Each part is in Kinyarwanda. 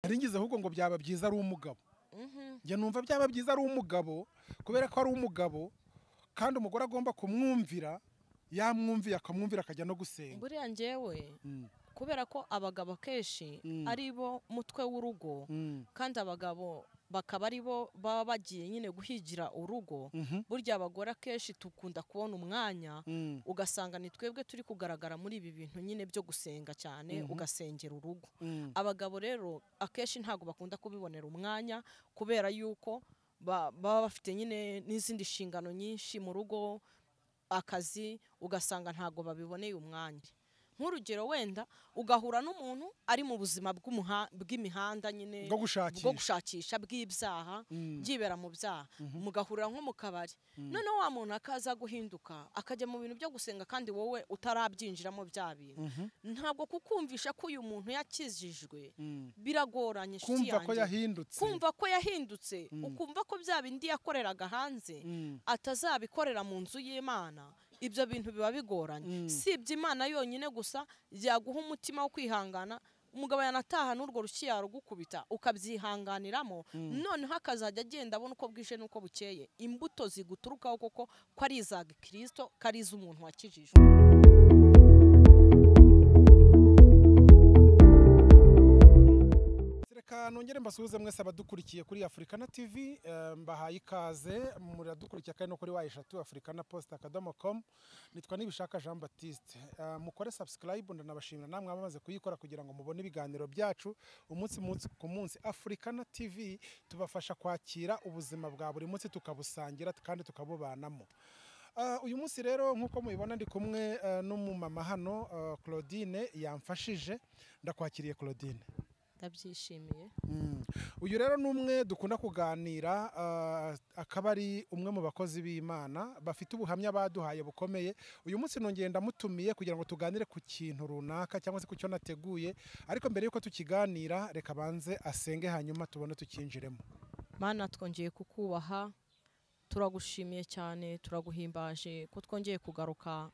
ngize ahubwo ngo byaba byiza ari umugabo njye numva byaba byiza ari umugabo kubera ko ari umugabo kandi umugore agomba kumwumvira yamwumviye akamwumvira akajya no gusenga buriya njyewe Mm, kubera ko abagabo akenshi Mm. ari bo mutwe w'urugo mm, kandi abagabo bakaba ari bo baba bagiye nyine guhigira urugo mhm, burya abagore akenshi dukunda kubona umwanya mm, ugasanga ni twebwe turi kugaragara muri ibi bintu nyine byo gusenga cyane ugasengera urugo mm. abagabo rero akenshi ntabwo bakunda kubibonera umwanya kubera yuko ba- baba bafite nyine n'izindi nshingano nyinshi mu rugo akazi ugasanga ntabwo babiboneye umwanya nk'urugero wenda ugahura n'umuntu ari mu buzima bw'umuha- bw'imihanda nyine Bwo gushakisha. bwo gushakisha bw'ibyaha byibera mu byaha mugahurira nko mu kabari noneho wa muntu akaza guhinduka akajya mu bintu byo gusenga kandi wowe utarabyinjiramo bya bintu ntabwo kukumvisha ko uyu muntu yakijijwe biragoranye inshuti kumva ko yanjye. yahindutse kumva ko yahindutse ukumva ko bya bindi yakoreraga hanze Mm. atazabikorera mu nzu y'imana ibyo bintu biba bigoranye sibye imana yonyine gusa yaguha umutima wo kwihangana umugabo yanataha n'urwo rushyi yarugukubita ukabyihanganiramo noneho akazajya agenda abona uko bwije n'uko bukeye imbuto ziguturukaho koko ko ari iza kirisito ko ari iz'umuntu wakijijwe reka nongere mbasuhuze mwese abadukurikiye kuri afurikana tv eh, mbahaye ikaze muradukurikira kandi no kuri wa eshatu afurikana post akadomo com nitwa nibishaka jean baptiste Eh, mukore subscribe ndanabashimira namwe abamaze kuyikora kugira ngo mubone ibiganiro byacu umunsi munsi ku munsi afurikana tv tubafasha kwakira ubuzima bwa buri munsi tukabusangira kandi tukabubanamo Ah, uyu munsi rero nk'uko mubibona ndi kumwe eh, n'umumama hano eh, claudine yamfashije ndakwakiriye claudine ndabyishimiye Mm. uyu rero ni umwe dukunda kuganira ah, akaba ari umwe mu bakozi b'imana bafite ubuhamya baduhaye bukomeye uyu munsi nongeye ndamutumiye kugira ngo tuganire ku kintu runaka cyangwa se ku cyo nateguye ariko mbere y'uko tukiganira reka banze asenge hanyuma tubone tukinjiremo mana twongeye kukubaha turagushimiye cyane turaguhimbaje ko twongeye kugaruka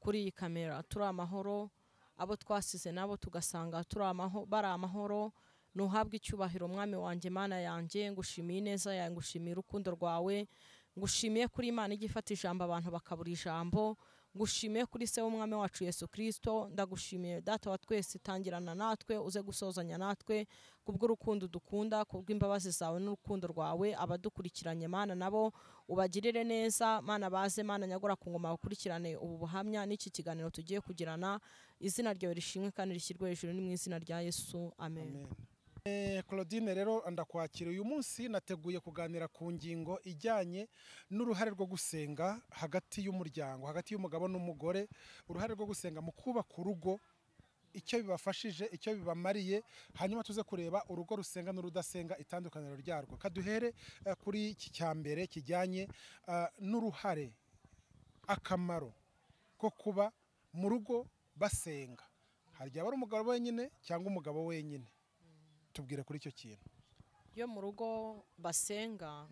kuri iyi kamera turi amahoro abo twasize nabo tugasanga turi amaho- bari amahoro ntuhabwe icyubahiro mwami wanjye mana yanjye ngushimiye ineza yawe ngushimiye urukundo rwawe ngushimiye kuri imana ijya ifata ijambo abantu bakabura ijambo ngushimiye kuri se w'umwami wacu yesu kirisito ndagushimiye data wa twese tangirana natwe uze gusozanya natwe kubw'urukundo dukunda kubw'imbabazi zawe n'urukundo rwawe abadukurikiranye mana nabo ubagirire neza mana baze mana nyagura ku ngoma bakurikirane ubu buhamya n'iki kiganiro tugiye kugirana izina ryawe rishimwe kandi rishyirwe hejuru ni mu izina rya yesu amen, Amen. Eh, claudine rero ndakwakira uyu munsi nateguye kuganira ku ngingo ijyanye n'uruhare rwo gusenga hagati y'umuryango hagati y'umugabo n'umugore uruhare rwo gusenga mu kubaka urugo icyo bibafashije icyo bibamariye hanyuma tuze kureba urugo rusenga n'urudasenga itandukaniro ryarwo kaduhere eh, kuri iki cya mbere kijyanye ah, n'uruhare akamaro ko kuba mu rugo basenga hari igihe aba ari umugabo wenyine cyangwa umugabo wenyine tubwire kuri icyo kintu yo mu rugo basenga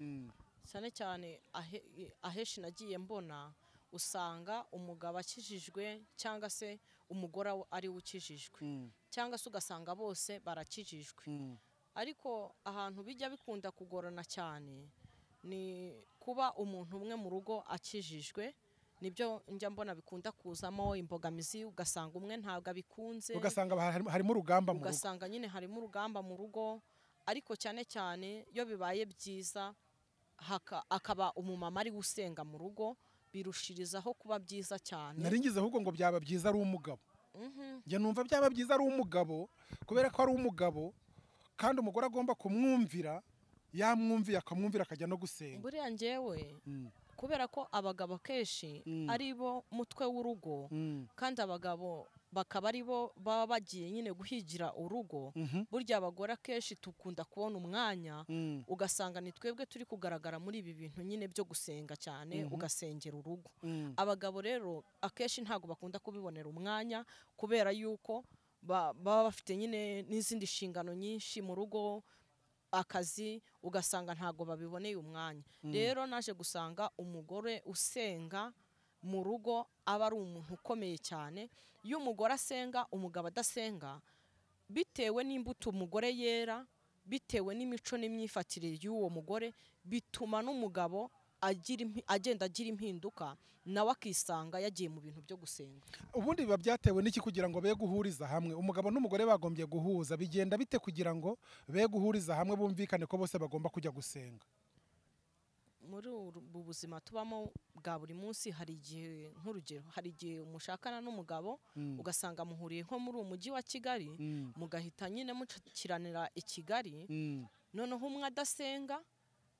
cyane cyane ahe- ahenshi nagiye mbona usanga umugabo akijijwe cyangwa se umugore ariwe ukijijwe cyangwa se ugasanga bose barakijijwe ariko ahantu bijya bikunda kugorana cyane ni kuba umuntu umwe mu rugo akijijwe nibyo njya mbona bikunda kuzamo imbogamizi ugasanga umwe ntabwo abikunze ugasanga hari- harimo urugamba mu rugo ugasanga nyine harimo urugamba mu rugo ariko cyane cyane iyo bibaye byiza haka- akaba umumama ari gusenga mu rugo birushirizaho kuba byiza cyane nari ngize ahubwo ngo byaba byiza ari umugabo Mhm. njye numva byaba byiza ari umugabo kubera ko ari umugabo kandi umugore agomba kumwumvira yamwumviye akamwumvira akajya no gusenga buriya njyewe Mm, kubera ko abagabo akenshi Mm. ari bo mutwe w'urugo mm, kandi abagabo bakaba ari bo baba bagiye nyine guhigira urugo mhm, burya abagore akenshi dukunda kubona umwanya mm, ugasanga ni twebwe turi kugaragara muri ibi bintu nyine byo gusenga cyane ugasengera urugo mm, abagabo rero akenshi ntabwo bakunda kubibonera umwanya kubera yuko ba- baba bafite nyine n'izindi nshingano nyinshi mu rugo akazi ugasanga ntabwo babiboneye umwanya rero naje gusanga umugore usenga mu rugo aba ari umuntu ukomeye cyane iyo umugore asenga umugabo adasenga bitewe n'imbuto umugore yera bitewe n'imico n'imyifatire y'uwo mugore bituma n'umugabo agira impi- agenda agira impinduka nawe akisanga yagiye mu bintu byo gusenga ubundi biba byatewe n'iki kugira ngo be guhuriza hamwe umugabo n'umugore bagombye guhuza bigenda bite kugira ngo be guhuriza hamwe bumvikane ko bose bagomba kujya gusenga muri uru- ubu buzima tubamo bwa buri munsi hari igihe nk'urugero hari igihe mushakana n'umugabo Mm, ugasanga muhuriye nko muri uwo mujyi wa kigali mm, mugahita nyine mukiranira i kigali mm, noneho umwe adasenga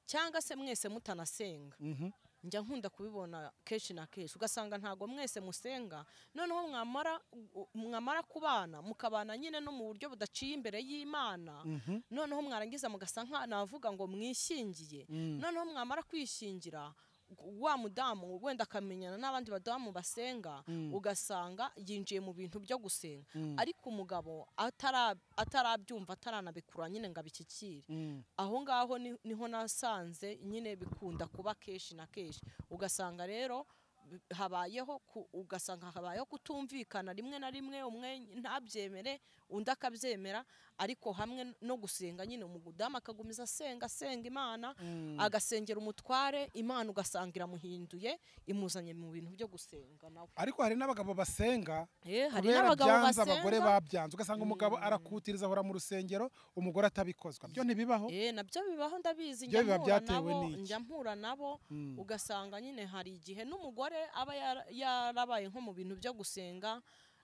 cyangwa se mwese mutanasenga mhm. njya nkunda kubibona kenshi na kenshi ugasanga ntabwo mwese musenga noneho mwamara u- mwamara kubana mukabana nyine no mu buryo budaciye imbere y'imana Mhm, noneho mwarangiza mugasa nka navuga ngo mwishingiye mm, noneho mwamara kwishingira gu- wa mudamu wenda akamenyana n'abandi badamu basenga Mm. ugasanga yinjiye mu bintu byo gusenga mm, ariko umugabo atara- atarabyumva ataranabikura nyine ngo abishyikire mm. aho ngaho ni- niho nasanze nyine bikunda kuba kenshi na kenshi ugasanga rero bi- habayeho ku- ugasanga habayeho kutumvikana rimwe na rimwe umwe ntabyemere undi akabyemera ariko hamwe no gusenga nyine umudamu akagumiza asenga asenga imana Mm. agasengera umutware imana ugasanga iramuhinduye imuzanye mu bintu byo gusenga nawe ariko hari n'abagabo basenga Eh, hari kubera n'abagabo byanze abagore basenga babyanze ugasanga umugabo arakutiriza ahora mu rusengero umugore atabikozwa byo ntibibaho Eh, nabyo bibaho ndabizi Byo njya biba mpura byatewe nabo n'iki? njya mpura nabo Mm, ugasanga nyine hari igihe n'umugore aba yara- yarabaye nko mu bintu byo gusenga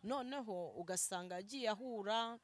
noneho ugasanga agiye ahura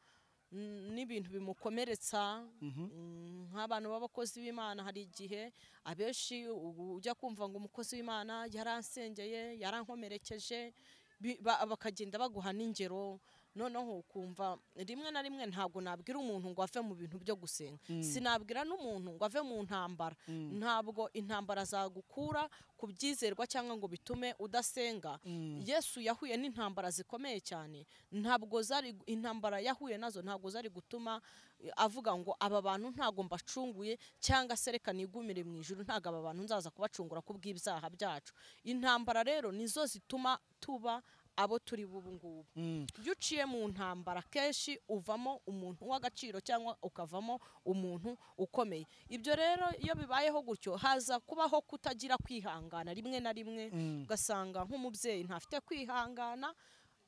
mm, n'ibintu bimukomeretsa mhm. Mm, nk'abantu b'abakozi b'imana hari igihe abenshi ubu ujya kumva ngo umukozi w'imana yaransengeye yarankomerekeje bi- ba- bakagenda baguha n'ingero noneho ukumva rimwe na rimwe ntabwo nabwira umuntu ngo ave mu bintu byo gusenga Mm. sinabwira n'umuntu ngo ave mu ntambara Mm. ntabwo intambara zagukura ku byizerwa cyangwa ngo bitume udasenga Mm. yesu yahuye n'intambara zikomeye cyane ntabwo zari intambara yahuye nazo ntabwo zari gutuma eh, avuga ngo aba bantu ntabwo mbacunguye cyangwa se reka nigumire mu ijuru ntabwo aba bantu nzaza kubacungura ku bw'ibyaha byacu intambara rero nizo zituma tuba abo turi bubu ngubu Mm. iyo uciye mu ntambara kenshi uvamo umuntu w'agaciro cyangwa ukavamo umuntu ukomeye ibyo rero iyo bibayeho gutyo haza kubaho kutagira kwihangana rimwe na rimwe Mm. ugasanga nk'umubyeyi ntafite kwihangana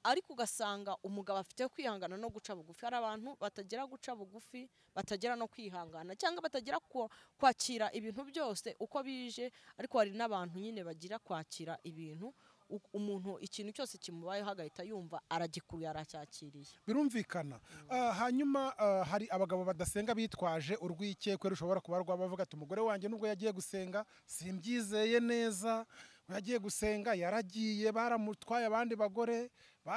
ariko ugasanga umugabo afite kwihangana no guca bugufi hari abantu batagira guca bugufi batagera no kwihangana cyangwa batagira ku- kwakira ibintu byose uko bije ariko hari n'abantu nyine bagira kwakira ibintu u- umuntu ikintu cyose kimubayeho agahita yumva aragikuye aracyakiriye birumvikana Ah, hanyuma ah, hari abagabo badasenga bitwaje urwikekwe rushobora kuba rwabavuga ati umugore wanjye nubwo yagiye gusenga simbyizeye neza yagiye gusenga yaragiye baramutwaye abandi bagore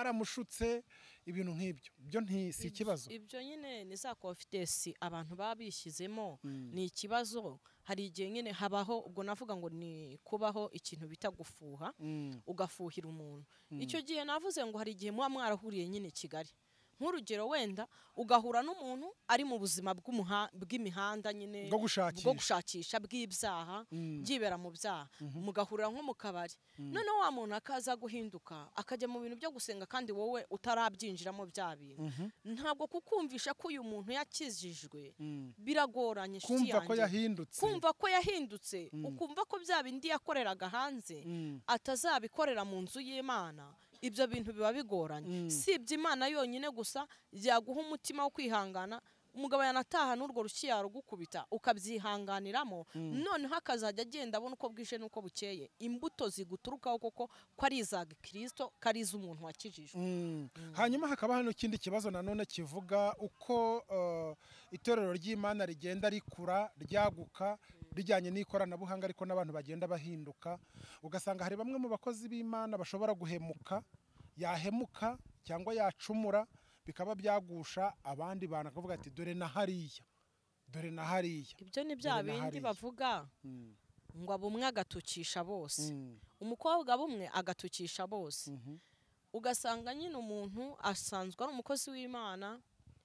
baramushutse ibintu nk'ibyo byo nti si ikibazo ibyo nyine ni za confidence abantu baba bishyizemo Mm. ni ikibazo hari igihe nyine habaho ubwo navuga ngo ni kubaho ikintu bita gufuha Mm, ugafuhira umuntu Mm. icyo gihe navuze ngo hari igihe muba mwarahuriye nyine i kigali nk'urugero wenda ugahura n'umuntu ari mu buzima bw'umuha- bw'imihanda nyine bwo gushakisha bwo gushakisha bw'ibyaha Mm, byibera mu byaha mugahurira nko mu kabari noneho wa muntu akaza guhinduka akajya mu bintu byo gusenga kandi wowe utarabyinjiramo bya bintu mhm, ntabwo kukumvisha ko uyu muntu yakijijwe mm. biragoranye inshuti kumva ko yanjye. yahindutse kumva ko yahindutse Mm. ukumva ko bya bindi yakoreraga hanze Mm, atazabikorera mu nzu y'imana ibyo bintu biba bigoranye Mm. sibye imana yonyine gusa yaguha umutima wo kwihangana umugabo yanataha n'urwo rushyi yarugukubita ukabyihanganiramo noneho akazajya agenda abona uko bwije n'uko bukeye imbuto ziguturukaho koko ko ari iza kirisito ko ari iz'umuntu wakijijwe Mm. hanyuma hakaba hano ikindi kibazo nanone kivuga uko eh, itorero ry'imana rigenda rikura ryaguka rijyanye n'ikoranabuhanga ariko n'abantu bagenda bahinduka ugasanga hari bamwe mu bakozi b'imana bashobora guhemuka yahemuka cyangwa yacumura bikaba byagusha abandi bantu akavuga ati dore na hariya dore na hariya ibyo ni bya Dore na bindi hariya. bavuga Mm, ngo abumwe agatukisha bose mm, umukobwa bumwe agatukisha bose mhm, ugasanga nyine umuntu asanzwe ari umukozi w'imana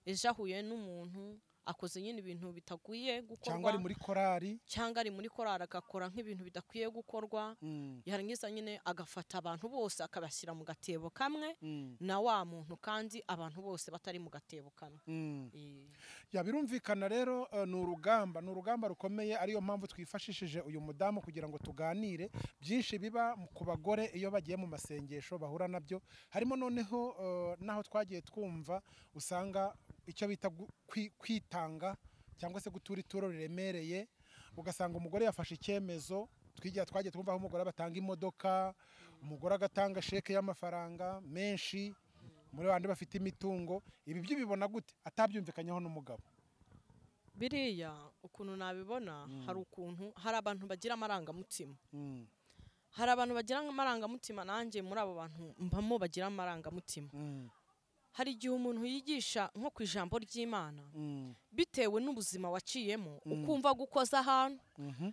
ejo ahuye n'umuntu akoze nyine ibintu bitagwiye cyangwa ari gukorwa muri korari cyangwa ari muri korari agakora nk'ibintu bidakwiye gukorwa Mm, yarangiza nyine agafata abantu bose akabashyira mu gatebo kamwe mm, na wa muntu kandi abantu bose batari mu gatebo kamwe mm. Eh, ya birumvikana rero eh, ni urugamba ni urugamba rukomeye ariyo mpamvu twifashishije uyu mudamu kugira ngo tuganire byinshi biba mu- ku bagore iyo bagiye mu masengesho bahura nabyo harimo noneho eh, n'aho twagiye twumva usanga icyo bita gu- kwi- kwitanga cyangwa se gutura ituro riremereye ugasanga umugore yafashe icyemezo twigira twagiye twumva aho umugore batanga imodoka umugore agatanga sheke y'amafaranga menshi muri bandi bafite imitungo ibi byo ubibona gute atabyumvikanyeho n'umugabo biriya ukuntu nabibona Mm. hari ukuntu hari abantu bagira amarangamutima Mm, hari abantu bagira amarangamutima nanjye muri abo bantu mbamo bagira amarangamutima mm, hari igihe umuntu yigisha nko ku ijambo ry'imana mm, bitewe n'ubuzima waciyemo Mm. ukumva gukoza ahantu mhm,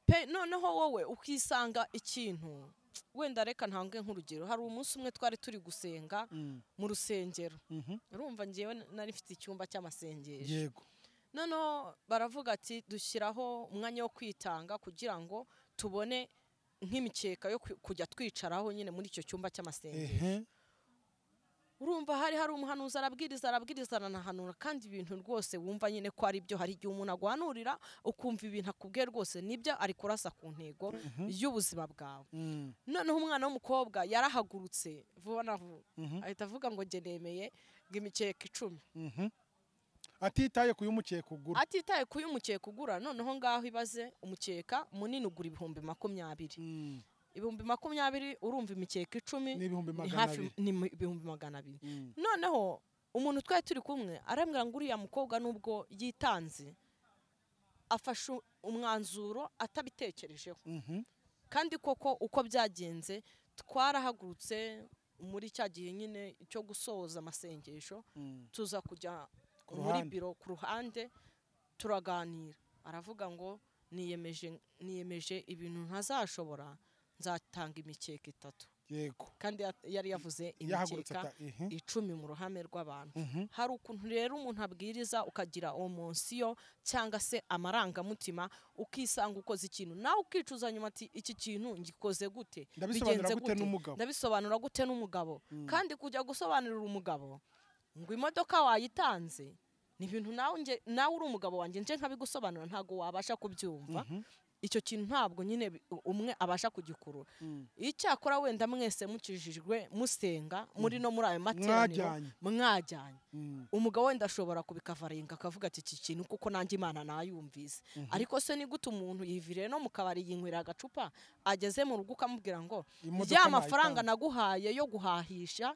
pe noneho wowe ukisanga ikintu wenda reka ntange nk'urugero hari umunsi umwe twari turi gusenga mm, mu rusengero mhm. urumva ngewe nari mfite icyumba cy'amasengesho yego noneho baravuga ati dushyiraho umwanya wo kwitanga kugira ngo tubone nk'imikeka yo kwi- kujya twicaraho nyine muri icyo cyumba cy'amasengesho ehe urumva hari hari umuhanuzi arabwiriza arabwiriza aranahanura kandi ibintu rwose wumva nyine ko ari byo hari igihe umuntu aguhanurira ukumva ibintu akubwiye rwose nibyo ari kurasa ku ntego Mhm. y'ubuzima bwawe Mm, noneho umwana w'umukobwa yarahagurutse vuba na vuba mhm, ahita avuga ngo njye nemeye ngo imikeka icumi mhm. atitaye ku y'umukeka ugura atitaye ku y'umukeka ugura noneho ngaho ibaze umukeka munini ugura ibihumbi makumyabiri Mm, ibihumbi makumyabiri urumva imikeka icumi ni ibihumbi ni magana hafi abiri ni mu- ibihumbi magana abiri Mm, noneho umuntu twari turi kumwe arambwira ngo uriya mukobwa nubwo yitanze afashe u- umwanzuro atabitekerejeho mhm, kandi koko uko byagenze twarahagurutse muri cya gihe nyine cyo gusoza amasengesho mm, tuza kujya Ku muri ruhande. biro ku ruhande turaganira aravuga ngo niyemeje niyemeje ibintu ntazashobora nzatanga imikeka itatu yego kandi ya- yari yavuze yahagurutse imikeka ata- ehe. icumi mu ruhame rw'abantu Mhm, hari ukuntu rero umuntu abwiriza ukagira omonsiyo cyangwa se amarangamutima ukisanga ukoze ikintu nawe ukicuza nyuma ati iki kintu ngikoze gute ndabisobanura bigenze gute gute? n'umugabo ndabisobanura gute n'umugabo Mm. kandi kujya gusobanurira umugabo ngo imodoka wayitanze ni ibintu nawe nge- nawe uri umugabo wanjye nje nkabigusobanura ntabwo wabasha kubyumva Mhm, icyo kintu ntabwo nyine bi- umwe abasha kugikurura mm. icyakora wenda mwese mukijijwe musenga muri no muri ayo materaniro mwajyanye mwajyanye Mm, umugabo wenda ashobora kubikavaringa akavuga ati iki kintu kuko nanjye imana nayumvise Mhm. ariko se ni gute umuntu yiviriye no mu kabari yinywera agacupa ageze mu rugo ukamubwira ngo imodoka ya mafaranga nayitanze. naguhaye yo guhahisha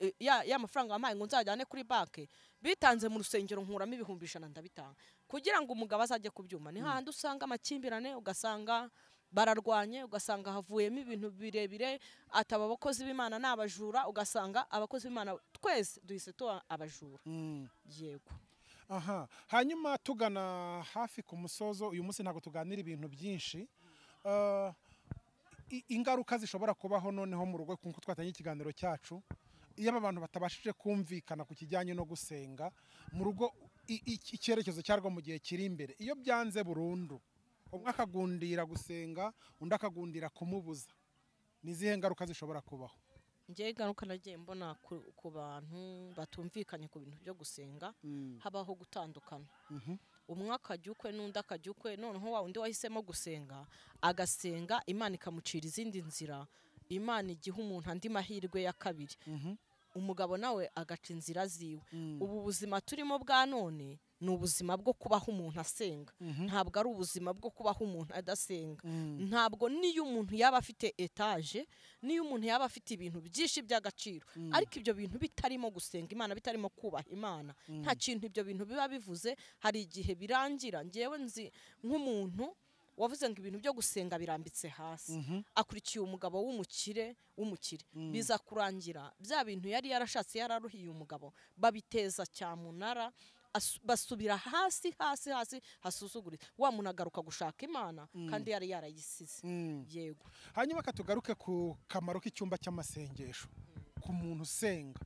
eh, ya, ya mafaranga wampaye ngo nzajyane kuri banki bitanze mu rusengero nkuramo ibihumbi ijana ndabitanga kugira ngo umugabo azajye kubyuma ni hahandi usanga amakimbirane ugasanga bararwanye ugasanga havuyemo ibintu birebire ataba abakozi b'imana ni abajura ugasanga abakozi b'imana twese duhise tuba abajura Mm. yego aha hanyuma tugana hafi ku musozo uyu munsi ntabwo tuganira ibintu byinshi Eh, i- ingaruka zishobora kubaho noneho mu rugo kuko twatangiye ikiganiro cyacu iyo aba bantu batabashije kumvikana ku kijyanye no gusenga mu rugo i- i- icyerekezo cyarwo mu gihe kiri imbere iyo byanze burundu umwe akagundira gusenga undi akagundira kumubuza ni izihe ngaruka zishobora kubaho njyewe ingaruka nagiye mbona ku, ku bantu batumvikanye ku bintu byo gusenga habaho gutandukana Mhm. umwe akajya ukwe n'undi akajya ukwe noneho wa undi wahisemo gusenga agasenga imana ikamucira izindi nzira imana igiha umuntu andi mahirwe ya kabiri Mhm. umugabo nawe agaca inzira ziwe Mm. ubu buzima turimo bwa none ni ubuzima bwo kubaho umuntu asenga Mhm. ntabwo ari ubuzima bwo kubaho umuntu adasenga Mm. ntabwo n'iyo umuntu yaba afite etaje n'iyo umuntu yaba afite ibintu byinshi by'agaciro Mm. ariko ibyo bintu bitarimo gusenga imana bitarimo kubaha imana Mm. nta kintu ibyo bintu biba bivuze hari igihe birangira ngewe nzi nk'umuntu wavuze ngo ibintu byo gusenga birambitse hasi Mhm. akurikiye umugabo w'umukire w'umukire Mm. biza kurangira bya bintu yari yarashatse yararuhiye umugabo babiteza cyamunara asu- basubira hasi hasi hasi hasuzugurika wa muntu agaruka gushaka imana Mm. kandi yari yarayisize Mm. yego hanyuma katugaruke ku kamaro k'icyumba cy'amasengesho ku muntu usenga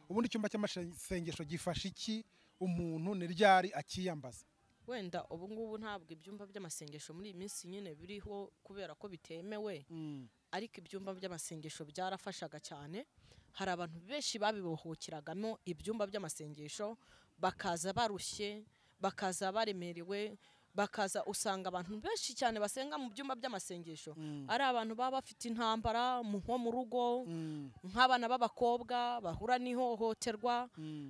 ubundi icyumba cy'amasengesho gifasha iki umuntu ni ryari akiyambaza wenda ubu ngubu ntabwo ibyumba by'amasengesho muri iyi minsi nyine biriho kubera ko bitemewe ariko ibyumba by'amasengesho byarafashaga cyane hari abantu benshi babibohokeragamo ibyumba by'amasengesho bakaza barushye bakaza baremerewe bakaza usanga abantu benshi cyane basenga mu byumba by'amasengesho ari abantu baba bafite intambara mu- nko mu rugo nk'abana b'abakobwa bahura n'ihohoterwa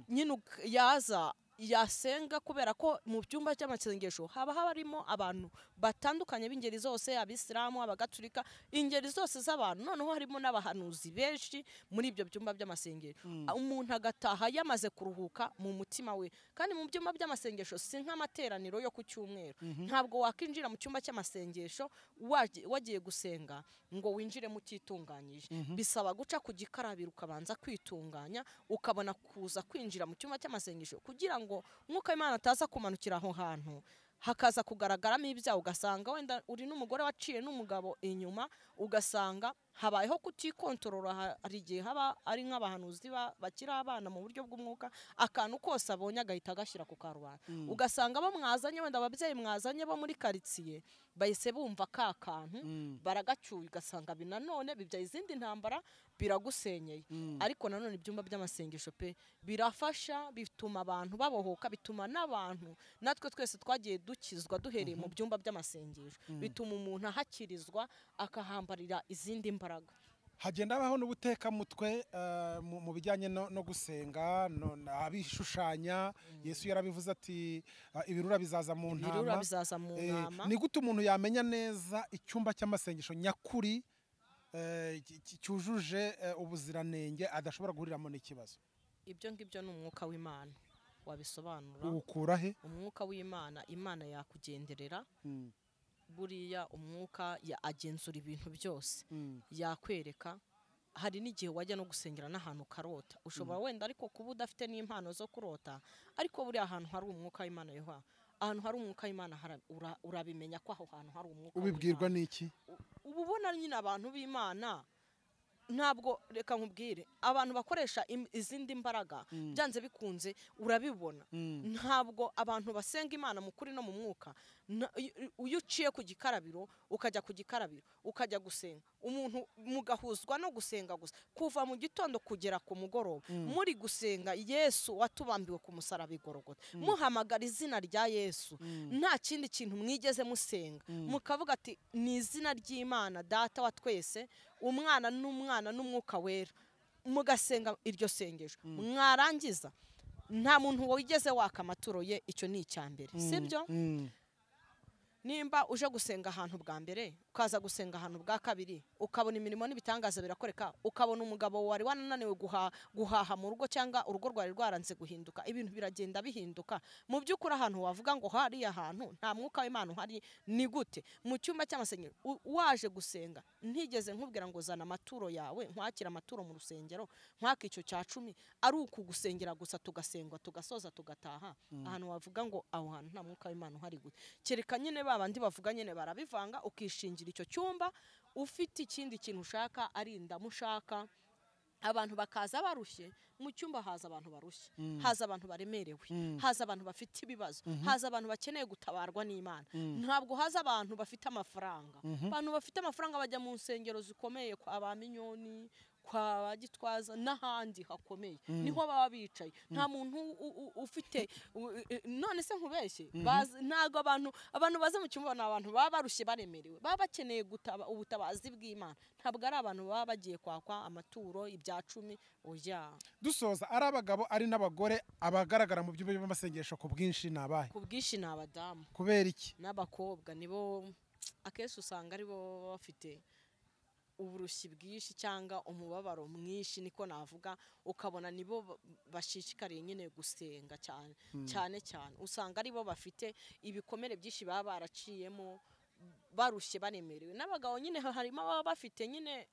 nyine uk- yaza yasenga kubera ko mu byumba cy'amasengesho haba harimo abantu batandukanye b'ingeri zose abisilamu abagatulika ingeri zose z'abantu noneho harimo n'abahanuzi benshi muri ibyo byumba by'amasengesho umuntu agataha yamaze kuruhuka mu mutima we kandi mu byumba by'amasengesho si nk'amateraniro yo ku cyumweru ntabwo wakwinjira mu cyumba cy'amasengesho waje- wagiye gusenga ngo winjiremo utitunganyije bisaba guca ku gikarabiro ukabanza kwitunganya ukabona kuza kwinjira mu cyumba cy'amasengesho kugira ngo mwuka w'imana ataza kumanukira aho hantu hakaza kugaragaramo ibyaha ugasanga wenda uri n'umugore waciye n'umugabo inyuma ugasanga habayeho kutikontorora ha- hari igihe haba ari nk'abahanuzi ba- bakiri abana mu buryo bw'umwuka akantu kose abonye agahita agashyira ku karubanda ugasanga bo mwazanye wenda ababyeyi mwazanye bo muri karitsiye bahise bumva ka kantu baragacyuye ugasanga bi nanone bibyaye izindi ntambara biragusenyeye ariko nanone ibyumba by'amasengesho pe birafasha bituma abantu babohoka bituma n'abantu natwe twese twagiye dukizwa duhereye mu byumba by'amasengesho bituma umuntu ahakirizwa akahambarira izindi mbaraga hagenda habaho n'ubutekamutwe eh, mu- mu bijyanye no no gusenga no- na- abishushanya yesu yarabivuze ati eh, ibirura bizaza mu ibirura ntama bizaza mu Eh, ntama ni gute umuntu yamenya neza icyumba cy'amasengesho nyakuri eh, cy- cy- cyujuje eh, ubuziranenge adashobora guhuriramo n'ikibazo ibyo ngibyo ni umwuka w'imana wabisobanura uwukura he umwuka w'imana imana yakugenderera Mm, buriya umwuka ya- agenzura ibintu byose mm, yakwereka hari n'igihe wajya no gusengera n'ahantu ukarota ushobora wenda ariko kuba udafite n'impano zo kurota ariko buriya ahantu hari umwuka w'imana yoha ahantu hari umwuka w'imana hara- ura- urabimenya ko aho hantu hari umwuka ubibwirwa w'Imana. n'iki U- uba ubona nyine abantu b'imana ntabwo reka nkubwire abantu bakoresha im- izindi mbaraga byanze bikunze urabibona Mm, ntabwo abantu basenga imana mu kuri no mu mwuka na- i- i- iyo uciye ku gikarabiro ukajya ku gikarabiro ukajya gusenga umuntu mugahuzwa no gusenga gusa kuva mu gitondo kugera ku mugoroba muri gusenga yesu watubambiwe ku musaraba igorogota muhamagara izina rya yesu nta kindi kintu mwigeze musenga mukavuga ati ni izina ry'imana data wa twese umwana n'umwana n'umwuka wera mugasenga iryo sengesho mwarangiza nta muntu wigeze waka amaturo ye icyo ni icya mbere sibyo mm, nimba uje gusenga ahantu bwa mbere ukaza gusenga ahantu bwa kabiri ukabona imirimo n'ibitangaza birakwereka ukabona umugabo wari wananiwe guha- guhaha mu rugo cyangwa urugo rwari rwaranze guhinduka ibintu biragenda bihinduka mu by'ukuri ahantu wavuga ngo hariya hantu nta mwuka w'imana uhari ni gute mu cyumba cy'amasengero u- waje gusenga ntigeze nkubwira ngo zana amaturo yawe nkwakira amaturo mu rusengero nkwaka icyo cya cumi ari ukugusengera gusa tugasengwa tugasoza tugataha ahantu wavuga ngo aho hantu nta mwuka w'imana uhari gute kereka nyine ba bandi bavuga nyine barabivanga ukishingira icyo cyumba ufite ikindi kintu ushaka ari indamu ushaka abantu bakaza barushye mu cyumba haza abantu barushye haza abantu baremerewe haza abantu bafite ibibazo haza abantu bakeneye gutabarwa n'imana ntabwo haza abantu bafite amafaranga abantu bafite amafaranga bajya mu nsengero zikomeye kwa ba minyoni kwa ba gitwaza n'ahandi hakomeye niho baba bicaye nta muntu u- u- u- ufite u- i- i- none se nkubeshye bazi- ntabwo abantu abantu baza mu cyumba ni abantu baba barushye baremerewe baba bakeneye gutaba ubutabazi bw'imana ntabwo ari abantu baba bagiye kwakwa amaturo ibya cumi oya dusoza ari abagabo ari n'abagore abagaragara mu byumba by'amasengesho ku bwinshi ni abahe ku bwinshi ni abadamu kubera iki n'abakobwa nibo akenshi usanga aribo baba bafite uburushyi bwinshi cyangwa umubabaro mwinshi niko navuga ukabona nibo ba- bashishikariye nyine gusenga cyane cyane cyane usanga aribo bafite ibikomere byinshi baba baraciyemo barushye baremerewe n'abagabo nyine ha- harimo ababa bafite nyine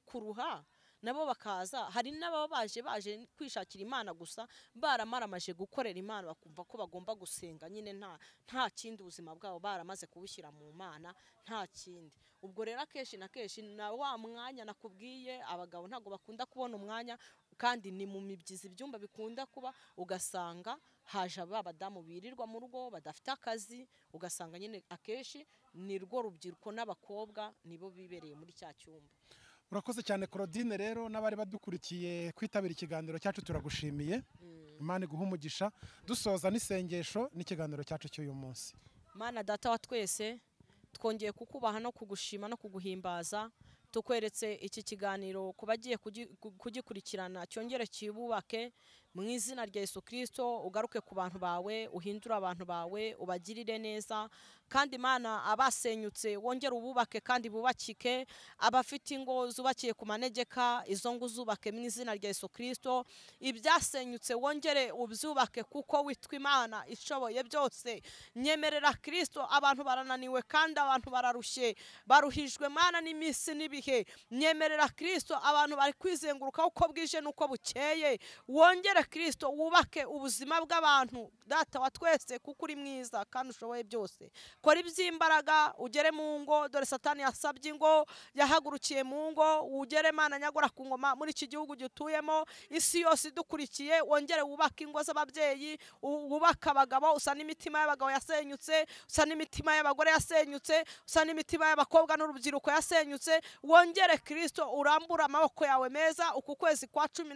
kuruha nabo bakaza hari n'ababa baje baje kwishakira imana gusa baramaramaje gukorera imana bakumva ko bagomba gusenga nyine nta nta kindi ubuzima bwabo baramaze kubushyira mu mana nta kindi ubwo rero akenshi na kenshi na wa mwanya nakubwiye abagabo ntabwo bakunda kubona umwanya kandi ni mu mibyizi ibyumba bikunda kuba ugasanga haje aba badamu birirwa mu rugo badafite akazi ugasanga nyine akenshi ni rwo rubyiruko n'abakobwa nibo bibereye muri cya cyumba urakoze cyane Claudine rero n'abari badukurikiye kwitabira ikiganiro cyacu turagushimiye imana iguha umugisha dusoza n'isengesho n'ikiganiro cyacu cy'uyu munsi mana data wa twese twongeye kukubaha no kugushima no kuguhimbaza tukweretse iki kiganiro ku bagiye kugi- ku- kugikurikirana cyongere kibubake mu izina rya yesu kirisito ugaruke ku bantu bawe uhindure abantu bawe ubagirire neza kandi imana abasenyutse wongere ububake kandi bubakike abafite ingo zubakiye ku manegeka izo ngo uzubake mu izina rya yesu kirisito ibyasenyutse wongere ubyubake kuko witwa imana ishoboye byose nyemerera kirisito abantu barananiwe kandi abantu bararushye baruhijwe mana n'iminsi n'ibihe nyemerera kirisito abantu bari kwizenguruka uko bwije n'uko bukeye wongere kirisito wubake ubuzima bw'abantu data wa twese kuko uri mwiza kandi ushoboye byose kora iby'imbaraga ugere mu ngo dore satani yasabye ingo yahagurukiye mu ngo ugere mana nyagora ku ngoma muri iki gihugu gituyemo isi yose idukurikiye wongere wubake ingo z'ababyeyi u- wubake abagabo usa n'imitima y'abagabo yasenyutse usa n'imitima y'abagore yasenyutse usa n'imitima y'abakobwa n'urubyiruko yasenyutse wongere kirisito urambure amaboko yawe meza uku kwezi kwa cumi na